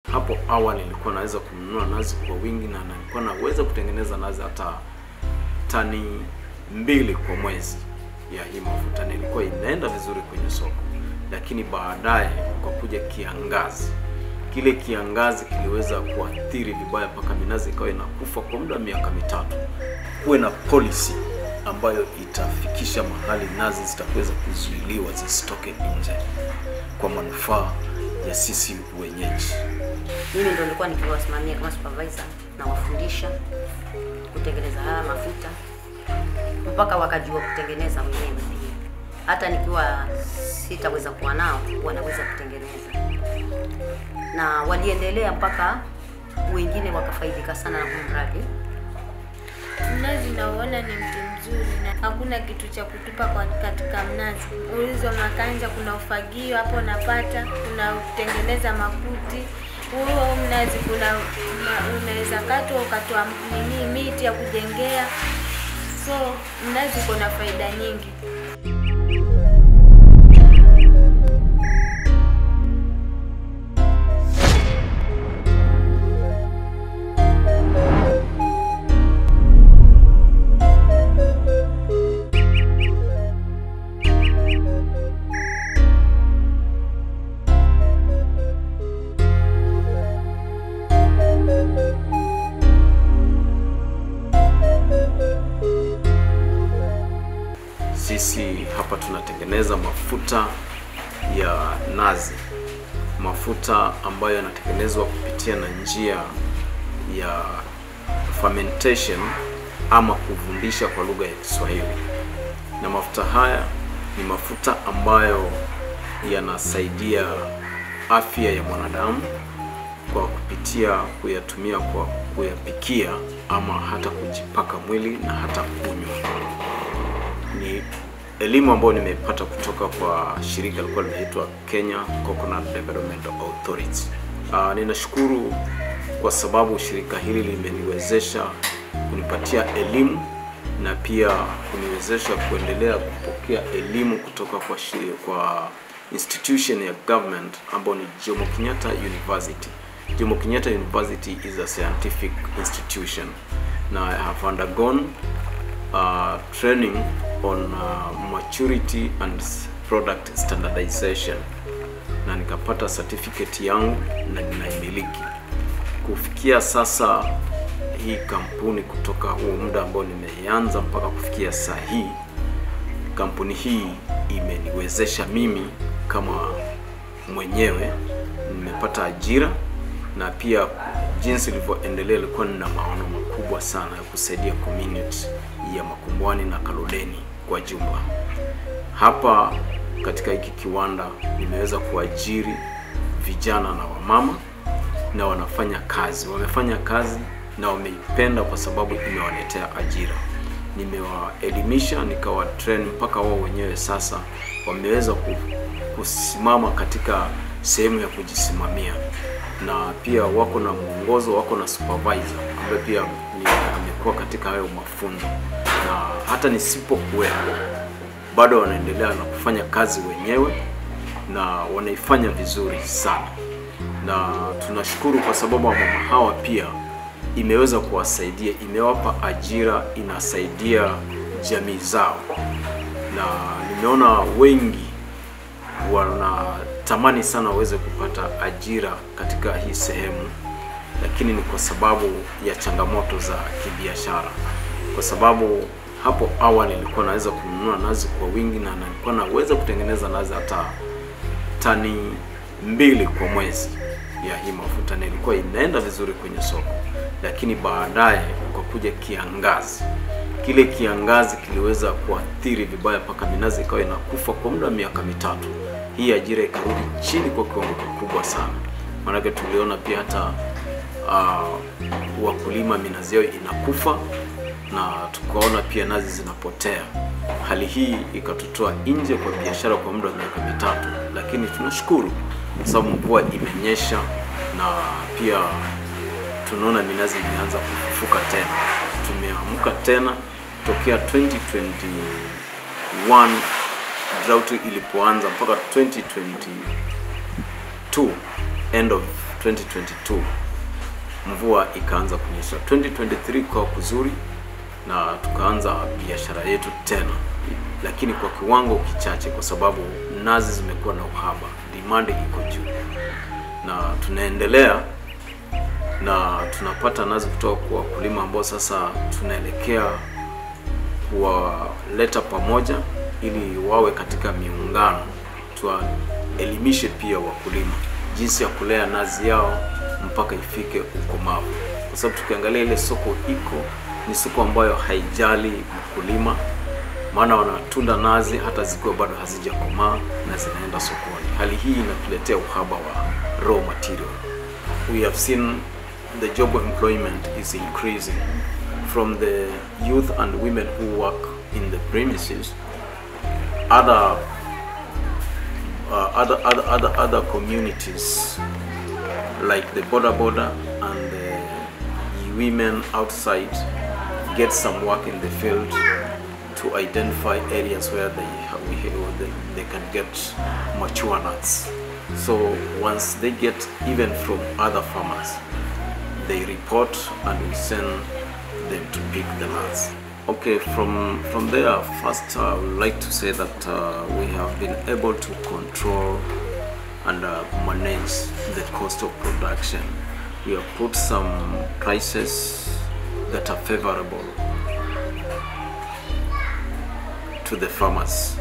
hapo awali nilikuwa naweza kununua nazi kwa wingi na nilikuwa naweza kutengeneza nazi hata tani mbili kwa mwezi ya hii mafuta, na ilikuwa inaenda vizuri kwenye soko. Lakini baadaye kwa kuja kiangazi, kile kiangazi kiliweza kuathiri vibaya mpaka minazi ikawa inakufa kwa muda wa miaka mitatu. Kuwe na policy ambayo itafikisha mahali nazi zitaweza kuzuiliwa zisitoke nje kwa manufaa ya sisi wenyeji. Mimi ndo nilikuwa nikiwasimamia kama supervisor na wafundisha kutengeneza haya mafuta mpaka wakajua kutengeneza wenyewe pia. Hata nikiwa sitaweza kuwa nao, wanaweza kutengeneza, na waliendelea mpaka wengine wakafaidika sana na huu mradi. Mnazi nauona ni mti mzuri na hakuna kitu cha kutupa kwa katika mnazi. Ulizo makanja, kuna ufagio hapo unapata, kuna kutengeneza makuti. Huo mnazi kuna una- unaweza katwa ukatoa nini miti ya kujengea, so mnazi uko na faida nyingi. Sisi hapa tunatengeneza mafuta ya nazi, mafuta ambayo yanatengenezwa kupitia na njia ya fermentation ama kuvundisha kwa lugha ya Kiswahili. Na mafuta haya ni mafuta ambayo yanasaidia afya ya mwanadamu kwa kupitia kuyatumia kwa kuyapikia ama hata kujipaka mwili na hata kunywa ni elimu ambayo nimepata kutoka kwa shirika lilikuwa linaitwa Kenya Coconut Development Authority. Uh, ninashukuru kwa sababu shirika hili limeniwezesha kunipatia elimu na pia kuniwezesha kuendelea kupokea elimu kutoka kwa shi- kwa institution ya government ambayo ni Jomo Kenyatta University. Jomo Kenyatta University is a scientific institution. Now I have undergone uh, training on uh, maturity and s- product standardization na nikapata certificate yangu na ninaimiliki. Kufikia sasa hii kampuni kutoka huo muda ambao nimeianza mpaka kufikia saa hii, kampuni hii imeniwezesha mimi kama mwenyewe nimepata ajira na pia jinsi ilivyoendelea ilikuwa nina maono makubwa sana ya kusaidia community ya Makumbwani na Kaloleni kwa jumla. Hapa katika hiki kiwanda nimeweza kuajiri vijana na wamama na wanafanya kazi, wamefanya kazi na wameipenda kwa sababu imewaletea ajira. Nimewaelimisha nikawa train mpaka wao wenyewe sasa wameweza ku- kusimama katika sehemu ya kujisimamia, na pia wako na mwongozo, wako na supervisor ambaye pia ni amekuwa katika hayo mafunzo, na hata nisipokuwepo bado wanaendelea na kufanya kazi wenyewe na wanaifanya vizuri sana, na tunashukuru kwa sababu wamama hawa pia imeweza kuwasaidia, imewapa ajira, inasaidia jamii zao, na nimeona wengi wanatamani sana waweze kupata ajira katika hii sehemu, lakini ni kwa sababu ya changamoto za kibiashara, kwa sababu hapo awali nilikuwa naweza kununua nazi kwa wingi na nilikuwa naweza kutengeneza nazi hata tani mbili kwa mwezi ya hii mafuta na ilikuwa inaenda vizuri kwenye soko, lakini baadaye kwa kuja kiangazi, kile kiangazi kiliweza kuathiri vibaya mpaka minazi ikawa inakufa kwa muda wa miaka mitatu. Hii ajira ikarudi chini kwa kiwango kikubwa sana, maanake tuliona pia hata uh, wakulima minazi yao inakufa na tukaona pia nazi zinapotea. Hali hii ikatutoa nje kwa biashara kwa muda wa miaka mitatu, lakini tunashukuru kwa sababu mvua imenyesha na pia tunaona minazi imeanza kufufuka tena. Tumeamka tena tokea 2021 drought ilipoanza mpaka 2022 end of 2022 mvua ikaanza kunyesha 2023 kwa kuzuri na tukaanza biashara yetu tena lakini kwa kiwango kichache kwa sababu nazi zimekuwa na uhaba demand iko juu na tunaendelea na tunapata nazi kutoka kwa wakulima ambao sasa tunaelekea kuwaleta pamoja ili wawe katika miungano tuwaelimishe pia wakulima jinsi ya kulea nazi yao mpaka ifike ukomavu kwa sababu tukiangalia ile soko iko ni soko ambayo haijali mkulima maana wanatunda nazi hata zikiwa bado hazijakomaa na zinaenda sokoni hali hii inatuletea uhaba wa raw material we have seen the job of employment is increasing from the youth and women who work in the premises other uh, other, other other other communities like the border border and the women outside get some work in the field to identify areas where they have, we, they, they can get mature nuts. So once they get even from other farmers, they report and we send them to pick the nuts. Okay, from from there, first I would like to say that uh, we have been able to control and uh, manage the cost of production. We have put some prices that are favorable to the farmers.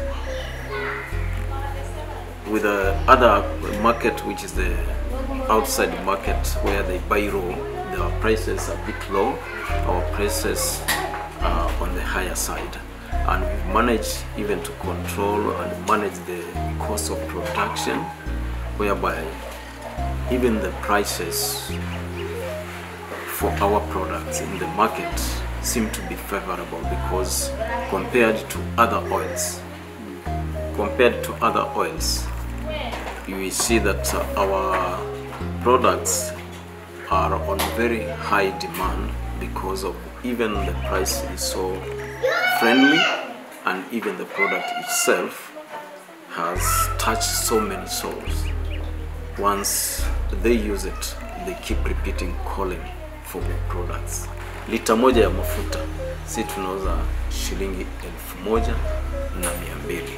With the other market, which is the outside market where they buy raw, their prices are a bit low. Our prices are on the higher side, and we've managed even to control and manage the cost of production, whereby even the prices for our products in the market seem to be favorable because compared to other oils compared to other oils you will see that uh, our products are on very high demand because of even the price is so friendly and even the product itself has touched so many souls once they use it they keep repeating calling for more products lita moja ya mafuta si tunauza shilingi elfu moja na mia mbili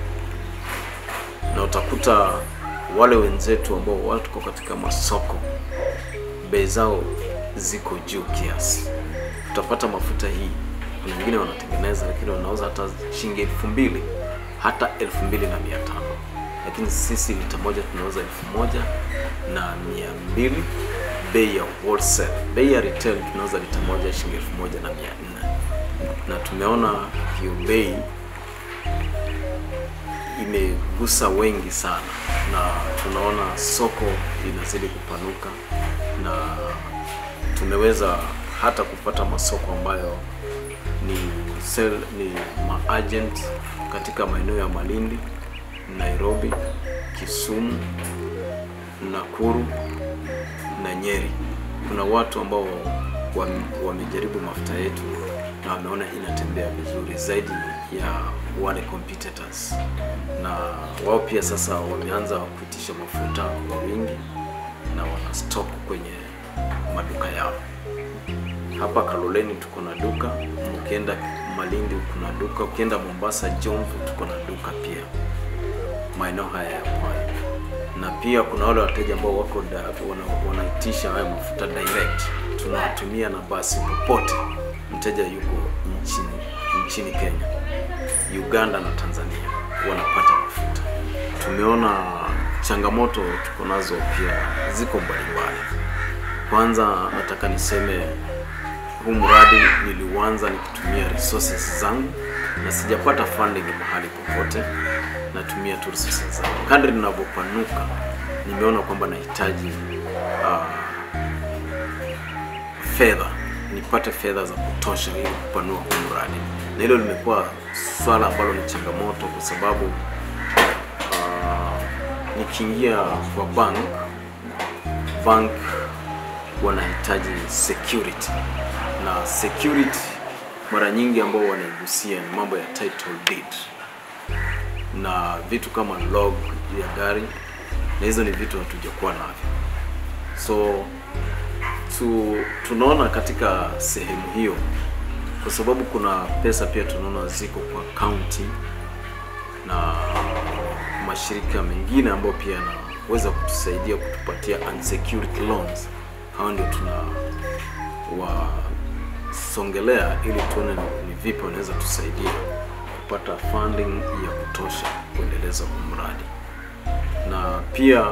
na utakuta wale wenzetu ambao wako katika masoko bei zao ziko juu kiasi utapata mafuta hii kuna wengine wanatengeneza lakini wanauza hata shilingi elfu mbili hata elfu mbili na mia tano lakini sisi lita moja tunauza elfu moja na mia mbili bei ya wholesale. Bei ya retail tunauza lita moja shilingi elfu moja na mia nne na tumeona hiyo bei imegusa wengi sana, na tunaona soko linazidi kupanuka na tumeweza hata kupata masoko ambayo ni sell, ni maagent katika maeneo ya Malindi, Nairobi, Kisumu, Nakuru na Nyeri. Kuna watu ambao wam- wamejaribu mafuta yetu na wameona inatembea vizuri zaidi ya wale competitors, na wao pia sasa wameanza kuitisha mafuta kwa wingi na wana stock kwenye maduka yao. Hapa Kaloleni tuko na duka, ukienda Malindi kuna duka, ukienda Mombasa Jomvu tuko na duka pia maeneo haya ya pwani, na pia kuna wale wateja ambao wako da, wana, wanaitisha haya mafuta direct, tunawatumia na basi popote mteja yuko nchini nchini Kenya, Uganda na Tanzania wanapata mafuta. Tumeona changamoto tuko nazo pia ziko mbalimbali. Kwanza nataka niseme huu mradi niliuanza nikitumia resources zangu na sijapata funding mahali popote, natumia tu resources zangu. Kadri ninavyopanuka, nimeona kwamba nahitaji uh, fedha, nipate fedha za kutosha ili kupanua huu mradi, na hilo limekuwa swala ambalo ni changamoto kwa sababu uh, nikiingia kwa bank bank wanahitaji security na security mara nyingi ambao wanaigusia ni mambo ya title deed na vitu kama log ya gari, na hizo ni vitu hatujakuwa navyo. So tu, tunaona katika sehemu hiyo, kwa sababu kuna pesa pia tunaona ziko kwa county na mashirika mengine ambayo pia yanaweza kutusaidia kutupatia unsecured loans. Hao ndio tunawasongelea ili tuone ni, ni vipi wanaweza tusaidia kupata funding ya kutosha kuendeleza huu mradi, na pia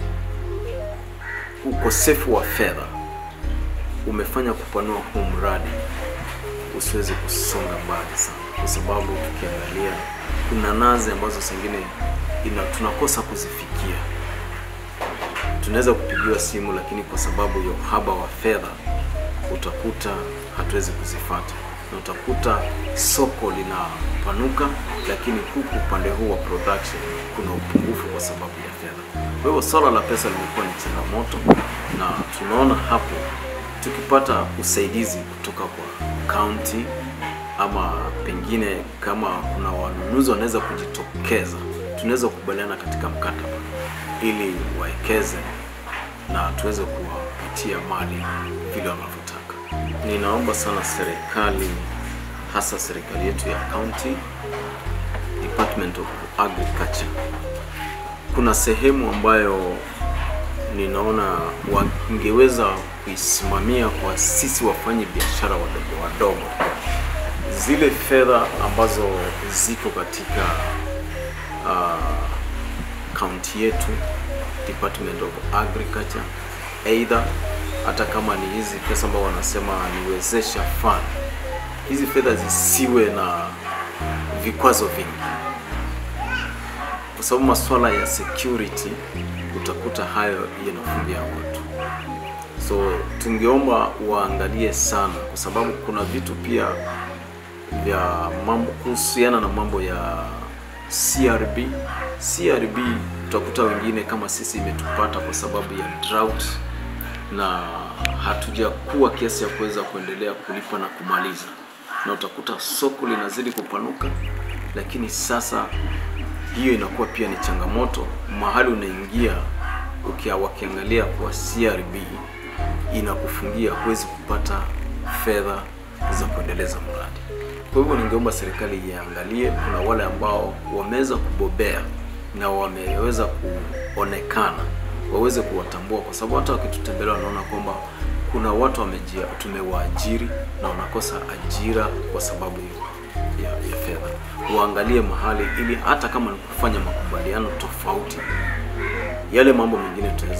ukosefu wa fedha umefanya kupanua huu mradi usiweze kusonga mbali sana, kwa sababu tukiangalia kuna nazi ambazo zingine ina tunakosa kuzifikia. Tunaweza kupigiwa simu, lakini kwa sababu ya uhaba wa fedha utakuta hatuwezi kuzifata, na utakuta soko linapanuka, lakini huku upande huu wa production kuna upungufu kwa sababu ya fedha. Kwa hivyo swala la pesa limekuwa ni changamoto, na tunaona hapo tukipata usaidizi kutoka kwa county ama pengine kama kuna wanunuzi wanaweza kujitokeza, tunaweza kukubaliana katika mkataba ili waekeze na tuweze kuwapatia mali vile wanavyotaka. Ninaomba sana serikali, hasa serikali yetu ya county, Department of Agriculture, kuna sehemu ambayo ninaona wangeweza kuisimamia kwa sisi wafanyi biashara wadogo wadogo, zile fedha ambazo ziko katika kaunti yetu Department of Agriculture, either hata kama ni hizi pesa ambao wanasema niwezesha fund, hizi fedha zisiwe na vikwazo vingi, kwa sababu masuala ya security utakuta hayo yanafungia watu. So tungeomba waangalie sana, kwa sababu kuna vitu pia vya mambo kuhusiana na mambo ya CRB. CRB utakuta wengine kama sisi imetupata kwa sababu ya drought na hatujakuwa kiasi ya kuweza kuendelea kulipa na kumaliza, na utakuta soko linazidi kupanuka, lakini sasa hiyo inakuwa pia ni changamoto mahali unaingia ukia wakiangalia kwa CRB inakufungia, huwezi kupata fedha za kuendeleza mradi. Kwa hivyo ningeomba serikali iangalie, kuna wale ambao wameweza kubobea na wameweza kuonekana, waweze kuwatambua, kwa sababu hata wakitutembelea wanaona kwamba kuna watu wamejia, tumewaajiri na wanakosa ajira kwa sababu ya, ya fedha. Waangalie mahali ili hata kama ni kufanya makubaliano tofauti, yale mambo mengine tutaweza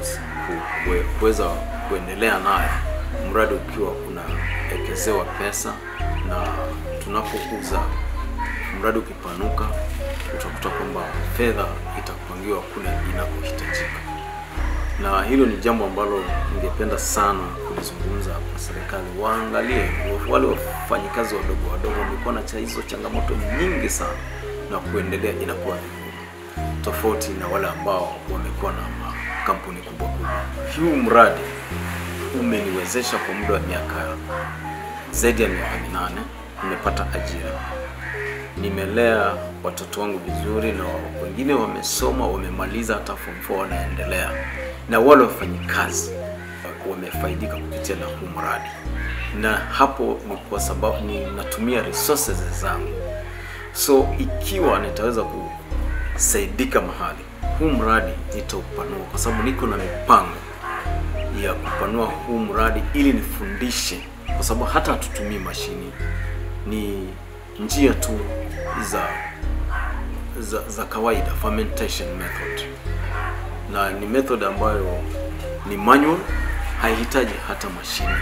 kuweza kuendelea nayo, mradi ukiwa unawekezewa pesa na tunapouza mradi ukipanuka, utakuta kwamba fedha itakupangiwa kule inakohitajika, na hilo ni jambo ambalo ningependa sana kulizungumza kwa serikali. Waangalie wale wafanyikazi wadogo wadogo, wamekuwa na hizo changamoto nyingi sana, na kuendelea inakuwa vigumu, tofauti na wale ambao wamekuwa na makampuni kubwa kubwa. Huu mradi umeniwezesha kwa muda wa miaka zaidi ya miaka minane, nimepata ajira, nimelea watoto wangu vizuri, na wengine wamesoma, wamemaliza hata form 4 wanaendelea, na wale wafanyikazi wamefaidika kupitia na huu mradi, na hapo ni kwa sababu ninatumia resources zangu. So ikiwa nitaweza kusaidika mahali, huu mradi nitaupanua, kwa sababu niko na mipango ya kupanua huu mradi ili nifundishe, kwa sababu hata hatutumii mashini, ni njia tu za za, za kawaida fermentation method, na ni method ambayo ni manual, haihitaji hata mashine.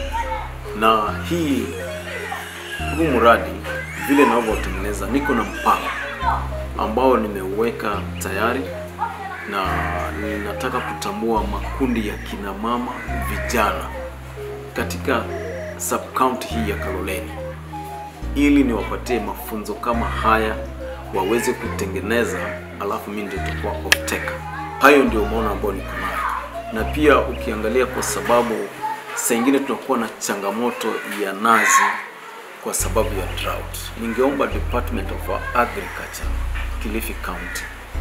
Na hii huu mradi vile ninavyotengeneza, niko na mpango ambao nimeuweka tayari na ninataka kutambua makundi ya kina mama vijana katika sub county hii ya Kaloleni ili niwapatie mafunzo kama haya waweze kutengeneza, alafu mimi ndio nitakuwa off taker. Hayo ndio maono ambayo niko nayo, na pia ukiangalia, kwa sababu saa ingine tunakuwa na changamoto ya nazi kwa sababu ya drought. Ningeomba Department of Agriculture Kilifi County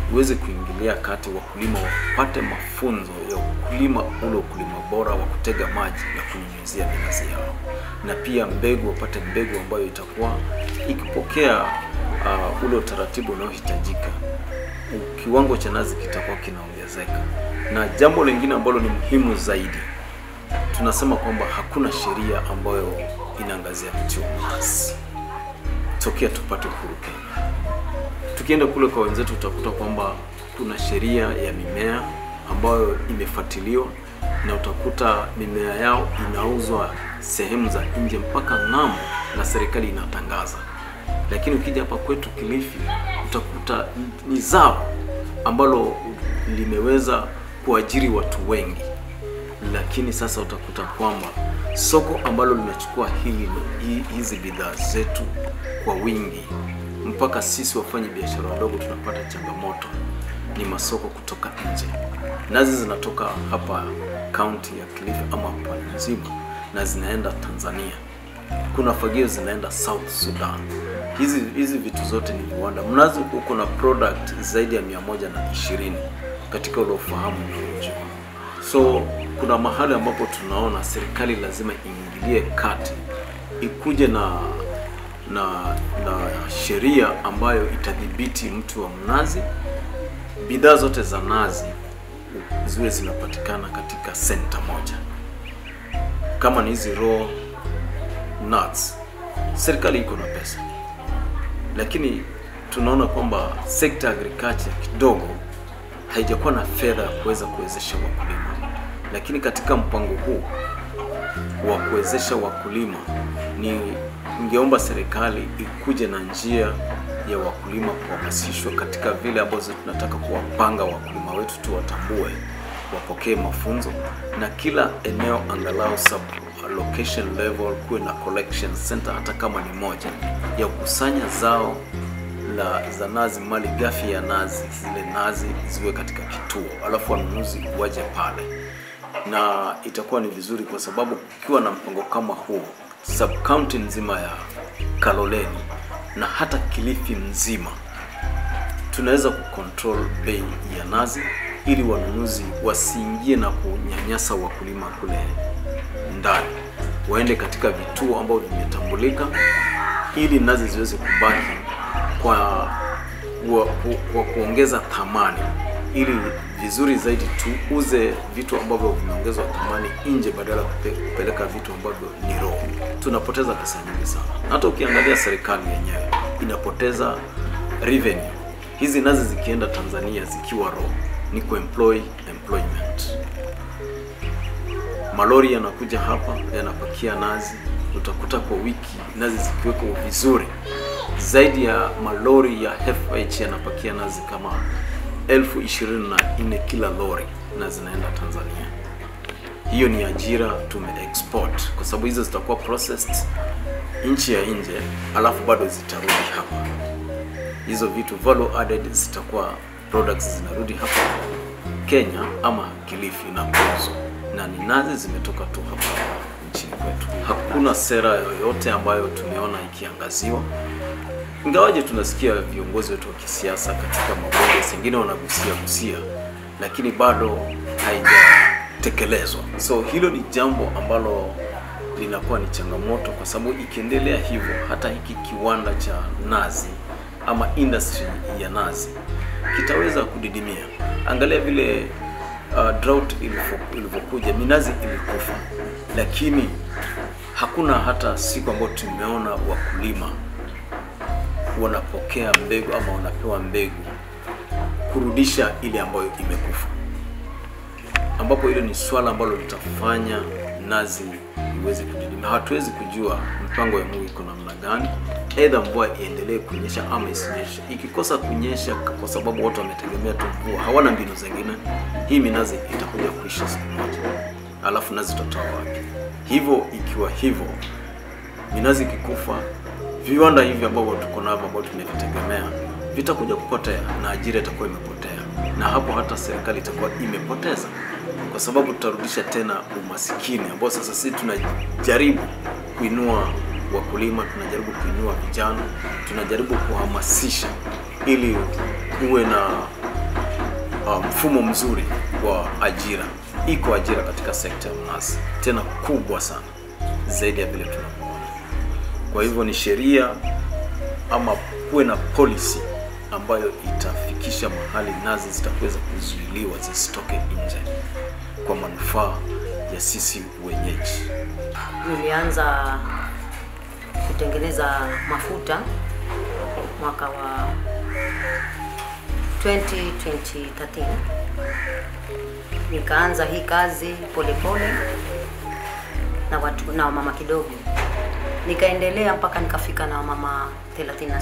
iweze kuingilia kati, wakulima wapate mafunzo ya ukulima ule ukulima bora wa kutega maji na kunyunyizia minazi yao, na pia mbegu, wapate mbegu ambayo itakuwa ikipokea uh, ule utaratibu unaohitajika, kiwango cha nazi kitakuwa kinaongezeka. Na jambo lingine ambalo ni muhimu zaidi, tunasema kwamba hakuna sheria ambayo inaangazia mti wa mnazi tokea tupate uhuru Kenya. Tukienda kule kwa wenzetu, utakuta kwamba kuna sheria ya mimea ambayo imefuatiliwa na utakuta mimea yao inauzwa sehemu za nje mpaka ng'ambo, na serikali inatangaza. Lakini ukija hapa kwetu Kilifi, utakuta ni zao ambalo limeweza kuajiri watu wengi, lakini sasa utakuta kwamba soko ambalo linachukua hili hizi bidhaa zetu kwa wingi mpaka sisi wafanya biashara wadogo tunapata changamoto ni masoko kutoka nje. Nazi zinatoka hapa kaunti ya Kilifi ama pwani nzima na zinaenda Tanzania. Kuna fagio zinaenda South Sudan. Hizi hizi vitu zote ni viwanda. Mnazi uko na product zaidi ya mia moja na ishirini katika ule ufahamu unaojua. So kuna mahali ambapo tunaona serikali lazima iingilie kati, ikuje na na na sheria ambayo itadhibiti mti wa mnazi. Bidhaa zote za nazi ziwe zinapatikana katika senta moja. Kama ni hizi raw nuts, serikali iko na pesa, lakini tunaona kwamba sekta ya agriculture kidogo haijakuwa na fedha ya kuweza kuwezesha wakulima, lakini katika mpango huu wa kuwezesha wakulima ni ningeomba serikali ikuje na njia ya wakulima kuhamasishwa katika vile ambazo tunataka kuwapanga wakulima wetu, tuwatambue, wapokee mafunzo, na kila eneo angalau sub location level kuwe na collection center, hata kama ni moja ya kukusanya zao la za nazi, mali ghafi ya nazi, zile nazi ziwe katika kituo, alafu wanunuzi waje pale, na itakuwa ni vizuri kwa sababu ukiwa na mpango kama huo sub county nzima ya Kaloleni na hata Kilifi nzima tunaweza kucontrol bei ya nazi ili wanunuzi wasiingie na kunyanyasa wakulima kule ndani, waende katika vituo ambavyo vimetambulika ili nazi ziweze kubaki kwa, kwa, kwa kuongeza thamani ili vizuri zaidi tuuze vitu ambavyo vimeongezwa thamani nje badala ya kupeleka vitu ambavyo ni raw. Tunapoteza pesa nyingi sana. Hata ukiangalia serikali yenyewe inapoteza revenue. Hizi nazi zikienda Tanzania zikiwa raw ni kuemploy employment. Malori yanakuja hapa yanapakia nazi, utakuta kwa wiki nazi zikiwekwa vizuri zaidi ya malori ya FH yanapakia nazi kama elfu ishirini na nne kila lori na zinaenda Tanzania. Hiyo ni ajira tume export kwa sababu hizo zitakuwa processed nchi ya nje, alafu bado zitarudi hapa. Hizo vitu value added zitakuwa products zinarudi hapa Kenya ama Kilifi na kuuzwa, na ni nazi zimetoka tu hapa nchini kwetu. Hakuna sera yoyote ambayo tumeona ikiangaziwa ingawaje tunasikia viongozi wetu wa kisiasa katika mabunge sengine wanagusia gusia, lakini bado haijatekelezwa. So hilo ni jambo ambalo linakuwa ni changamoto, kwa sababu ikiendelea hivyo, hata hiki kiwanda cha nazi ama industry ya nazi kitaweza kudidimia. Angalia vile uh, drought ilivyokuja, minazi ilikufa, lakini hakuna hata siku ambayo tumeona wakulima wanapokea mbegu ama wanapewa mbegu kurudisha ile ambayo imekufa, ambapo hilo ni swala ambalo litafanya nazi iweze kudidimia. Hatuwezi kujua mpango ya Mungu iko namna gani, aidha mvua iendelee kunyesha ama isinyeshe. Ikikosa kunyesha kwa sababu watu wametegemea tu mvua, hawana mbinu zingine, hii minazi itakuja kuisha siku moja, alafu nazi tutatoa wapi? Hivyo ikiwa hivyo, minazi ikikufa viwanda hivi ambavyo tuko navyo ambavyo tunavitegemea vitakuja kupotea na ajira itakuwa imepotea, na hapo hata serikali itakuwa imepoteza, kwa sababu tutarudisha tena umasikini ambao sasa sisi tunajaribu kuinua wakulima, tunajaribu kuinua vijana, tunajaribu kuhamasisha ili uwe na uh, mfumo mzuri wa ajira. Iko ajira katika sekta ya mnazi, tena kubwa sana zaidi ya vile tunavyoona. Kwa hivyo ni sheria ama kuwe na policy ambayo itafikisha mahali nazi zitaweza kuzuiliwa zisitoke nje kwa manufaa ya sisi wenyeji. Nilianza kutengeneza mafuta mwaka wa 2013 nikaanza hii kazi polepole pole, na watu na wamama kidogo, nikaendelea mpaka nikafika na wamama 36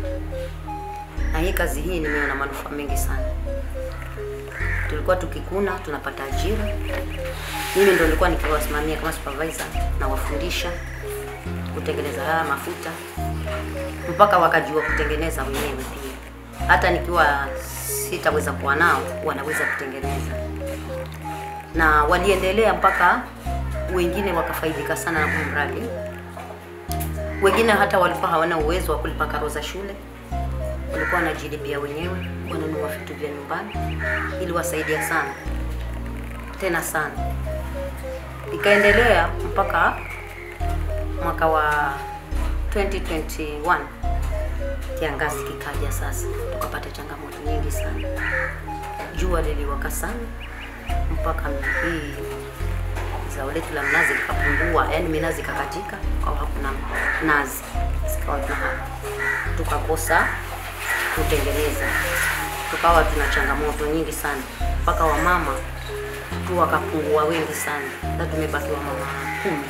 na hii kazi hii nimeona manufaa mengi sana. Tulikuwa tukikuna tunapata ajira, mimi ndo nilikuwa nikiwasimamia kama supervisor na wafundisha kutengeneza haya mafuta mpaka wakajua kutengeneza wenyewe pia. Hata nikiwa sitaweza kuwa nao, wanaweza kutengeneza, na waliendelea mpaka wengine wakafaidika sana na huu mradi. Wengine hata walikuwa hawana uwezo wa kulipa karo za shule, walikuwa wanajilipia wenyewe, wananunua vitu vya nyumbani, ili wasaidia sana tena sana. Ikaendelea mpaka mwaka wa 2021 kiangazi kikaja. Sasa tukapata changamoto nyingi sana, jua liliwaka sana mpaka hii zao letu la mnazi likapungua, yani minazi ikakatika, kwa hakuna nazi, zikawa tuna tukakosa kutengeneza, tukawa tuna changamoto nyingi sana, mpaka wamama tu wakapungua wengi sana, na tumebaki wamama kumi.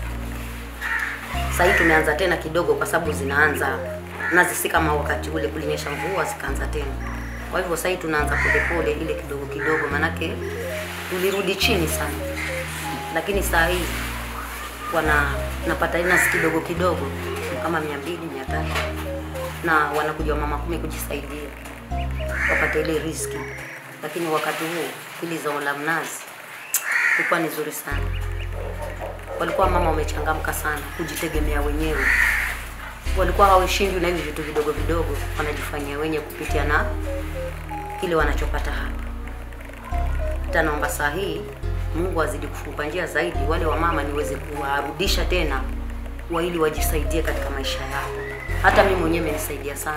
Sasa hii tumeanza tena kidogo, kwa sababu zinaanza nazi, si kama wakati ule kulinyesha mvua zikaanza tena. Kwa hivyo sasa hii tunaanza polepole, ile kidogo kidogo, manake tulirudi chini sana, lakini saa hii wana napata nazi kidogo kidogo kama mia mbili mia tatu na wanakuja mama kumi kujisaidia wapate ile riski, lakini wakati huo hili zao la mnazi ilikuwa ni zuri sana walikuwa mama wamechangamka sana kujitegemea wenyewe, walikuwa hawashindwi na hivi vitu vidogo vidogo, wanajifanyia wenyewe kupitia na kile wanachopata hapa. Hata naomba saa hii Mungu azidi kufungua njia zaidi, wale wamama niweze kuwarudisha tena wa ili wajisaidie katika maisha yao. Hata mimi mwenyewe imenisaidia sana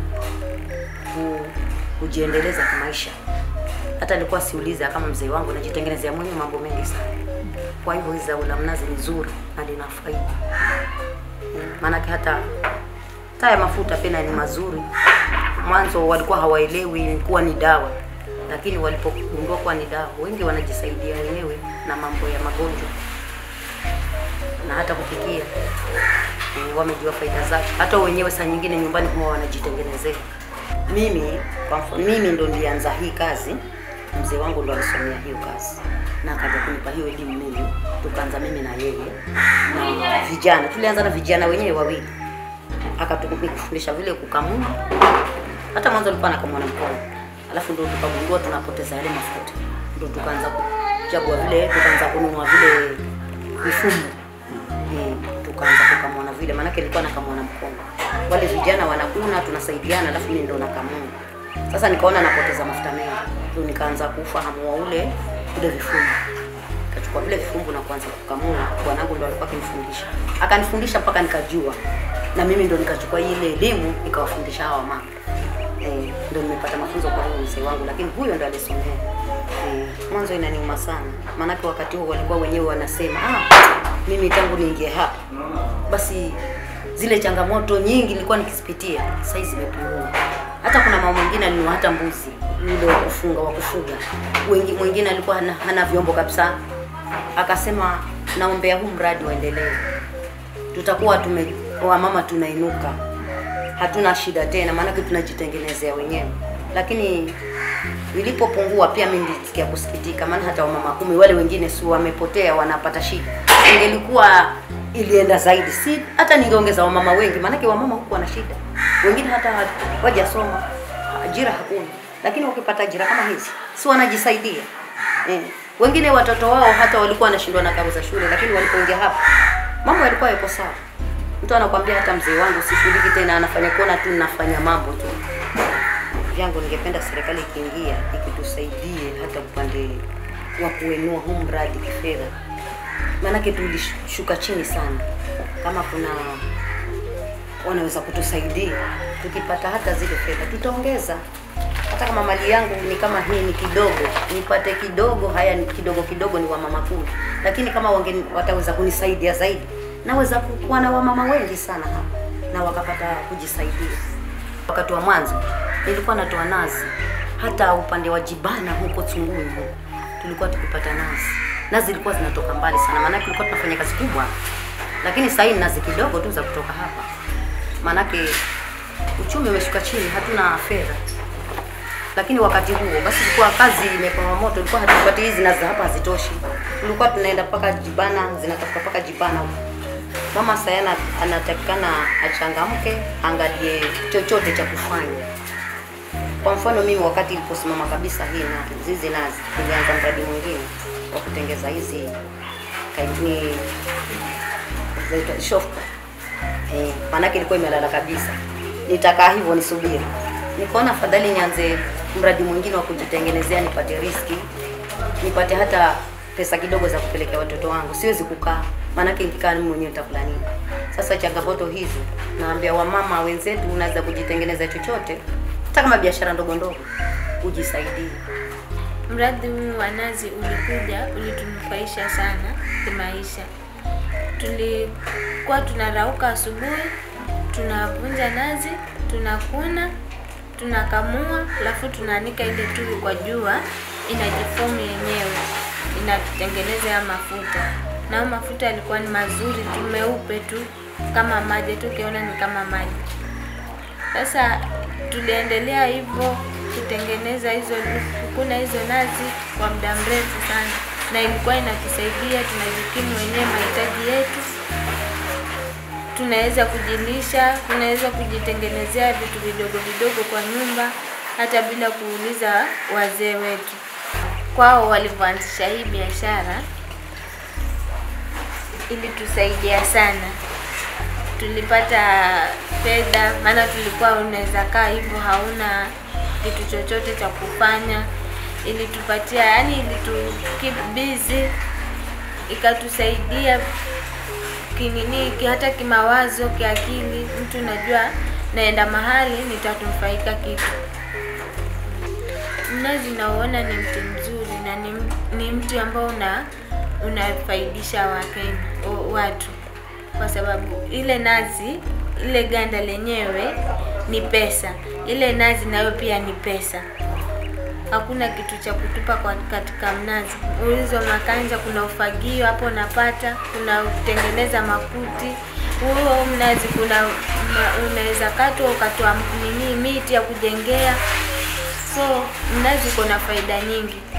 ku, kujiendeleza kimaisha. Hata nilikuwa siuliza kama mzee wangu, najitengenezea mwenyewe mambo mengi sana. Kwa hivyo hizi zao la mnazi ni zuri na lina faida, maanake hata taya mafuta pia ni mazuri. Mwanzo walikuwa hawaelewi kuwa ni dawa, lakini walipogundua kuwa ni dawa, wengi wanajisaidia wenyewe na mambo ya magonjwa na hata kupikia e, wamejua faida zake. Hata wenyewe saa nyingine nyumbani huwa wanajitengenezea. Mimi kwa mfano, mimi ndo nilianza hii kazi, mzee wangu ndo alisomea hiyo kazi na akaja kunipa hiyo elimu mimi, tukaanza mimi na yeye na vijana, tulianza na vijana wenyewe wawili, akatufundisha vile kukamua. Hata mwanzo alikuwa anakamua na mkono, alafu ndo tukagundua tunapoteza yale mafuta, ndo tukaanza kuchagua vile, tukaanza kununua vile mifumo eh, tukaanza kukamua na vile, maanake nilikuwa nakamua na mkono, wale vijana wanakuna, tunasaidiana, alafu mimi ndo nakamua. Sasa nikaona napoteza mafuta mengi, ndo nikaanza kufahamu wa ule vile vifungu kachukua vile vifungu na kuanza kukamua. Bwanangu ndo alikuwa akinifundisha, akanifundisha mpaka nikajua, na mimi ndo nikachukua ile elimu nikawafundisha hawa mama eh, ndo nimepata mafunzo kwa huyo mzee wangu, lakini huyo ndo alisomea eh. Mwanzo inaniuma sana, maanake wakati huo walikuwa wenyewe wanasema ah, mimi tangu niingie hapa basi zile changamoto nyingi nilikuwa nikizipitia sasa hizi zimepungua. Hata kuna mama mwingine alinunua hata mbuzi yule wa kufunga wa kufuga, wengi mwingine alikuwa hana, hana vyombo kabisa, akasema naombea huu mradi waendelee, tutakuwa tume wamama tunainuka, hatuna shida tena, maanake tunajitengenezea wenyewe. Lakini ilipopungua pia mimi nilisikia kusikitika, maana hata wamama kumi wale wengine si wamepotea, wanapata shida. Ingelikuwa ilienda zaidi, si hata ningeongeza wamama wengi, maanake wamama huku wana shida, wengine hata wajasoma, ajira hakuna lakini wakipata ajira kama hizi si wanajisaidia eh. Wengine watoto wao hata walikuwa wanashindwa na karo za shule, lakini walipoingia hapa mambo yalikuwa yako sawa. Mtu anakwambia hata mzee wangu sishughuliki tena, anafanya kuona tu nafanya mambo tu kivyangu ningependa serikali ikiingia ikitusaidie hata upande wa kuenua huu mradi kifedha, maanake tulishuka chini sana. Kama kuna wanaweza kutusaidia, tukipata hata zile fedha tutaongeza. Hata kama mali yangu ni kama hii ni kidogo, nipate kidogo, haya ni kidogo kidogo, ni wamama kumi, lakini kama wange, wataweza kunisaidia zaidi, naweza kuwa na wamama wengi sana hapa na wakapata kujisaidia. Wakati wa mwanzo nilikuwa natoa nazi, hata upande wa Jibana huko Tunguni tulikuwa tukipata nazi. Nazi zilikuwa zinatoka mbali sana, maanake tulikuwa tunafanya kazi kubwa, lakini sasa hivi nazi kidogo tu za kutoka hapa, maanake uchumi umeshuka chini, hatuna fedha. Lakini wakati huo basi ilikuwa kazi imepamba moto, ilikuwa hatupati hizi nazi za hapa hazitoshi, tulikuwa tunaenda mpaka Jibana, zinatoka mpaka Jibana huko. Mama Sayana anatakikana achangamke, angalie chochote cha kufanya. Kwa mfano mimi wakati iliposimama kabisa hii na hizi nazi, nilianza mradi mwingine wa kutengeza hizi kaini zaitwa shofka eh, maanake ilikuwa imelala kabisa. Nitakaa hivyo nisubiri, nikaona afadhali nianze mradi mwingine wa kujitengenezea, nipate riski, nipate hata pesa kidogo za kupelekea watoto wangu. Siwezi kukaa, maanake nikikaa mimi mwenyewe nitakula nini? Sasa changamoto hizi, naambia wamama wenzetu, unaweza kujitengeneza chochote, hata kama biashara ndogo ndogo, ujisaidie. Mradi huu wa nazi ulikuja, ulitunufaisha sana kimaisha. Tulikuwa tunarauka asubuhi, tunavunja nazi, tunakuna, tunakamua, alafu tunaanika ile tui kwa jua, inajifomu yenyewe, inatutengeneza ya mafuta. Na hayo mafuta yalikuwa ni mazuri tu, meupe tu kama maji tu, ukiona ni kama maji. Sasa tuliendelea hivyo kutengeneza hizo kukuna hizo nazi kwa muda mrefu sana, na ilikuwa inatusaidia, tunajikimu wenyewe mahitaji yetu, tunaweza kujilisha, tunaweza kujitengenezea vitu vidogo vidogo kwa nyumba, hata bila kuuliza wazee wetu. Kwao walivyoanzisha hii biashara ilitusaidia sana tulipata fedha, maana tulikuwa unaweza kaa hivyo hauna kitu chochote cha kufanya. Ilitupatia yani, ilitu keep busy, ikatusaidia kinini, ki- hata kimawazo, kiakili. Mtu unajua naenda mahali nitatufaika kitu. Mnazi nauona ni mti mzuri na ni, ni mti ambao una unafaidisha Wakenya o- watu kwa sababu ile nazi ile ganda lenyewe ni pesa, ile nazi nayo pia ni pesa. Hakuna kitu cha kutupa kwa katika mnazi. Ulizo makanja, kuna ufagio hapo unapata, kuna kutengeneza makuti. Huo mnazi kuna ma- unaweza katwa ukatoa nini miti ya kujengea. So mnazi uko na faida nyingi.